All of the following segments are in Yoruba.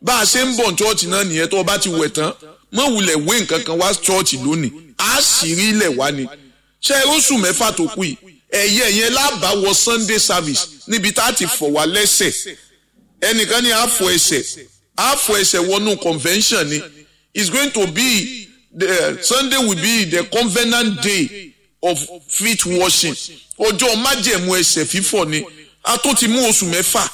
bá a ṣe ń bọ̀ chọ́ọ̀chì náà nìyẹn tó o bá ti wẹ̀ tán mọ̀ wulẹ̀ wé nǹkan kan wá chọ́ọ̀chì lónìí á sì rí ilẹ̀ wá ni ṣé oṣù mẹ́fà tó kù yìí ẹ̀yẹ yẹn lábàá wọ Sunday service níbi tá a ti fọ̀ wá lẹ́sẹ̀ ẹnìkan ní àfọ̀ ẹsẹ̀ àfọ̀ ẹsẹ̀ wọnú convention ni it's going to be the Sunday will be the covenant day of feet washing ọjọ́ májẹ̀mú ẹsẹ̀ fífọ̀ ni a tó ti mú oṣù mẹ́fà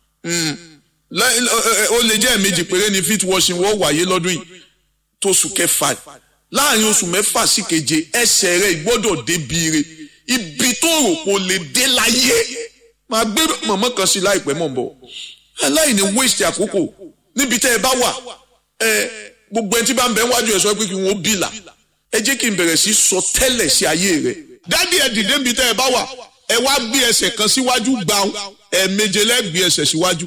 ó lè jẹ́ ẹ̀mejì péré ni feet washing wọ́n wáyé lọ́dún yìí tóṣù kẹfà láàrin oṣù mẹ́fà sí keje ẹsẹ̀ rẹ̀ gbọ́dọ̀ débi re ibi tó rò kó lè dé láyé máa gbé mọ̀mọ́ kan sí láìpẹ́ mọ̀ bọ̀ aláìní waste àkókò níbi tẹ́ ẹ bá wà ẹ gbogbo ẹni tí bá ń bẹ wájú ẹ sọ pé kí wọn ó bìlà ẹ jẹ́ kí n bẹ̀rẹ̀ sí sọ tẹ́lẹ̀ sí ayé rẹ̀ dádì ẹ dìde níbi tẹ́ ẹ bá wà ẹ wá gbé ẹsẹ̀ kan síwájú gbàù ẹ méje lẹ́gbẹ̀ẹ́ ẹsẹ̀ síwájú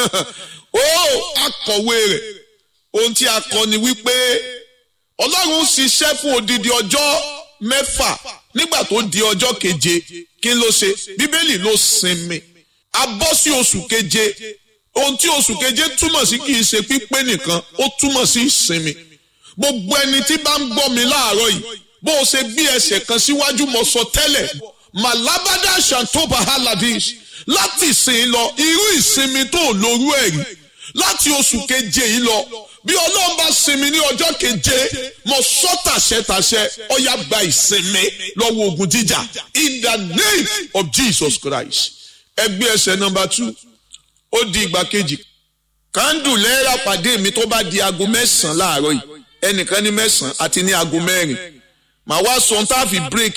ó akọ̀wé rẹ̀ ohun tí a kọ ni wípé ọlọ́run ṣiṣẹ́ fún odidi ọjọ́ mẹ́fà nígbà tó di ọjọ́ keje kí ló ṣe bíbélì ló sinmi a bọ́ sí oṣù keje ohun tí oṣù keje túmọ̀ sí kì í ṣe pípé nìkan ó túmọ̀ sí ìsinmi gbogbo ẹni tí bá ń gbọ́ mi láàárọ̀ yìí bó o ṣe gbé ẹsẹ̀ kan síwájú mo sọ tẹ́lẹ̀ malabada shantoba haladish láti ìsìn lọ irú ìsinmi tó lórú ẹ̀ rí láti oṣù keje yìí lọ bí ọlọ́run bá sinmi ní ọjọ́ keje mo sọ tàṣẹtàṣẹ ọ̀yà gba ìsinmi lọ́wọ́ ogun jíjà in the name of Jesus Christ ẹgbẹ́ ẹsẹ̀ nọmba two ó di ìgbà kejì kándù lẹ́ẹ̀rà pàdé mi tó bá di aago mẹ́sàn-án láàárọ̀ yìí ẹnìkan ní mẹ́sàn-án àti ní aago mẹ́rin màá wá sọ tá a fi break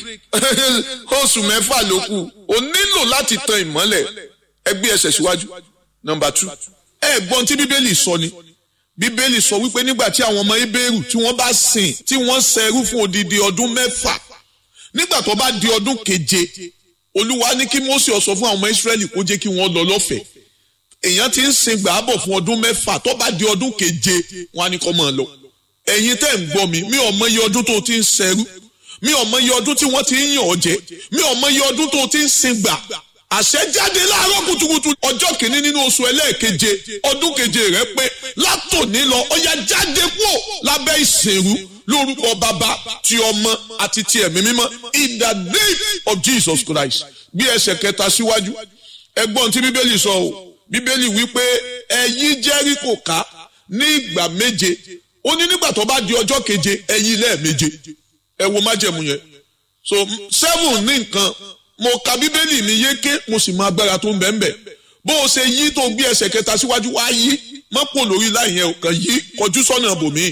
oṣù mẹ́fà ló kù o nílò láti tan ìmọ́lẹ̀ ẹgbẹ́ ẹsẹ̀ síwájú nọmba two ẹ gbọ́n tí bíbélì sọ ni bíbélì sọ wípé nígbà tí àwọn ọmọ ibèrú tí wọ́n bá sìn tí wọ́n ṣẹrú fún odidi ọdún mẹ́fà nígbà tó bá di ọdún keje olúwa ní kí Mósè ó sọ fún àwọn ọmọ Ísírẹ́lì kó jẹ́ kí wọ́n lọ lọ́fẹ̀ẹ́ èèyàn ti ń sin gbàábọ̀ fún ọdún mẹ́fà tó bá di ọdún keje wọn á ní kó máa lọ ẹ̀yin tẹ́ ń gbọ́ mi mi ò mọ iye ọdún tó ti ń ṣẹrú mi ò mọ iye ọdún tí wọ́n ti ń yàn ọ́ jẹ mi ò mọ iye ọdún tó ti ń sin gbà àṣẹ jáde láàárọ̀ kùtùkùtù ọjọ́ kìíní nínú oṣù ẹlẹ́ẹ̀keje ọdún keje rẹ pé látòní lọ ọya jáde kúò lábẹ́ ìsìnrú lórúkọ bàbá ti ọmọ àti ti ẹ̀mí mímọ́ in the name of Jesus Christ bí ẹsẹ̀ kẹta síwájú ẹgbọ́n tí bíbélì sọ o bíbélì wípé ẹ yí Jẹ́ríkò ká ní ìgbà méje ó ní nígbà tó bá di ọjọ́ keje ẹ yí lẹ́ẹ̀méje ẹ wo májẹ̀mú yẹn so seven ní nǹkan mo ka bíbélì mi yéké mo sì mọ agbára tó ń bẹ̀ ń bẹ̀ bó o ṣe yí tó gbé ẹsẹ̀ kẹta síwájú wá yí mọ́pò lórí láì yẹn kàn yí kọjú sọ́nà bòmí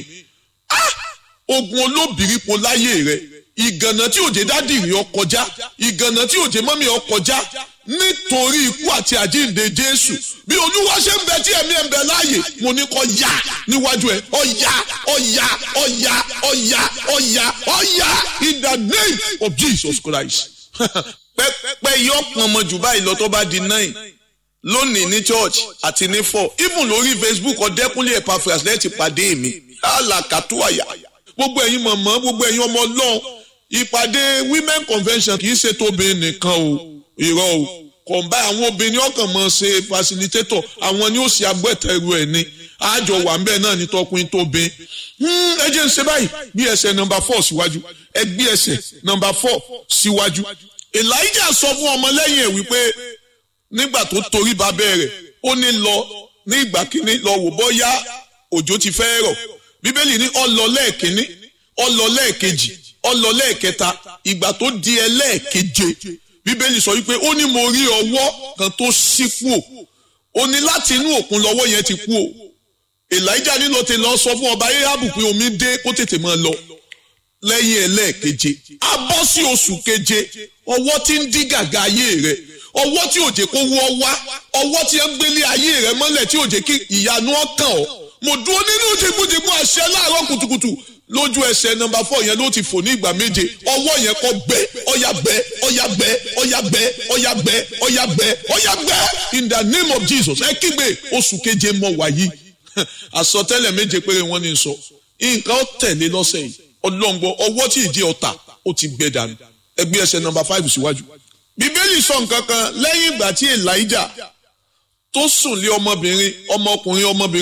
ogun olóbìrípo láyé rẹ ìgànnà tí òjé dádì rí ọ kọjá ìgànnà tí òjé mọ́mí ọ kọjá nítorí ikú àti àjíǹde Jésù bí olúwa ṣe ń bẹ tí ẹ̀mí ẹ̀ ń bẹ láàyè mo ní kó yá níwájú ẹ̀ ó yá ó yá ó yá ó yá ó yá ó yá in the name of Jesus Christ pẹ́pẹ́ yọ pọn ọmọ jù báyìí lọ tó bá di nine lónìí ní church àti ní four even lórí Facebook ọ̀dẹ́kúnlé Epaphras lẹ́ẹ̀tì pàdé mi alakatuwaya gbogbo ẹ̀yin mọ̀mọ́ gbogbo ẹ̀yin ọmọ ọlọ́run ìpàdé women convention kì í ṣe tóbi nìkan o irọ́ o kọ̀ǹbá àwọn obìnrin ọkàn mọ̀ ṣe facilitator àwọn ni ó ṣe agbẹ́tẹ̀rù ẹ̀ ni àjọ wà ń bẹ́ẹ̀ náà ní tọkùnrin tóbi ẹ jẹ́ ń ṣe báyìí bí ẹsẹ̀ nọmba four síwájú ẹ gbé ẹsẹ̀ nọmba four síwájú elijah sọ fún ọmọlẹ́yìn ẹ̀ wípé nígbà tó torí babẹ́ rẹ̀ ó ní lọ ní ìgbà kínní lọ wò bọ́yá òjò ti fẹ́ rọ̀ bíbélì ní ó lọ lẹ́ẹ̀kínní ó lọ lẹ́ẹ̀kejì ó lọ lẹ́ẹ̀kẹta ìgbà tó di ẹlẹ́ẹ̀keje bíbélì sọ wípé ó ní mo rí ọwọ́ kan tó ṣí kú o ó ní láti inú òkun lọ́wọ́ yẹn ti kú o elijah nílò tí lọ sọ fún ọba ahabu pé omi dé kó tètè máa lọ lẹ́yìn ẹlẹ́ẹ̀keje a bọ́ sí oṣù keje ọwọ́ tí ń dí gàgà ayé rẹ̀ ọwọ́ tí òjè kó wọ́ wá ọwọ́ tí ń gbélé ayé rẹ̀ mọ́lẹ̀ tí òjè kí ìyanu ọkàn ọ́ mo dúró nínú jìgbìjìgbì àṣẹ láàárọ̀ kùtùkùtù lójú ẹsẹ̀ nọ́mbà fọ́ yẹn ló ti fò ní ìgbà méje ọwọ́ yẹn kọ́ gbẹ ọ̀yà gbẹ ọ̀yà gbẹ ọ̀yà gbẹ ọ̀yà gbẹ ọ̀yà gbẹ ọ̀yà gbẹ in the name of Jesus ẹ kígbe oṣù keje mọ wàyí àsọtẹ́lẹ̀ méje péré wọ́n ní sọ nǹkan ó tẹ̀lé lọ́sẹ̀ yìí ọlọ́ngbọ ọwọ́ tí ìdí ọ̀tà ó ti gbẹ dànù ẹgbẹ́ ẹsẹ̀ nọ́mbà five síwájú. bíbélì sọ nǹkan kan lẹ́yìn ìgbà tí Elijah tó sùn lé ọmọbìnrin ọmọkùnrin ọmọbìnrin.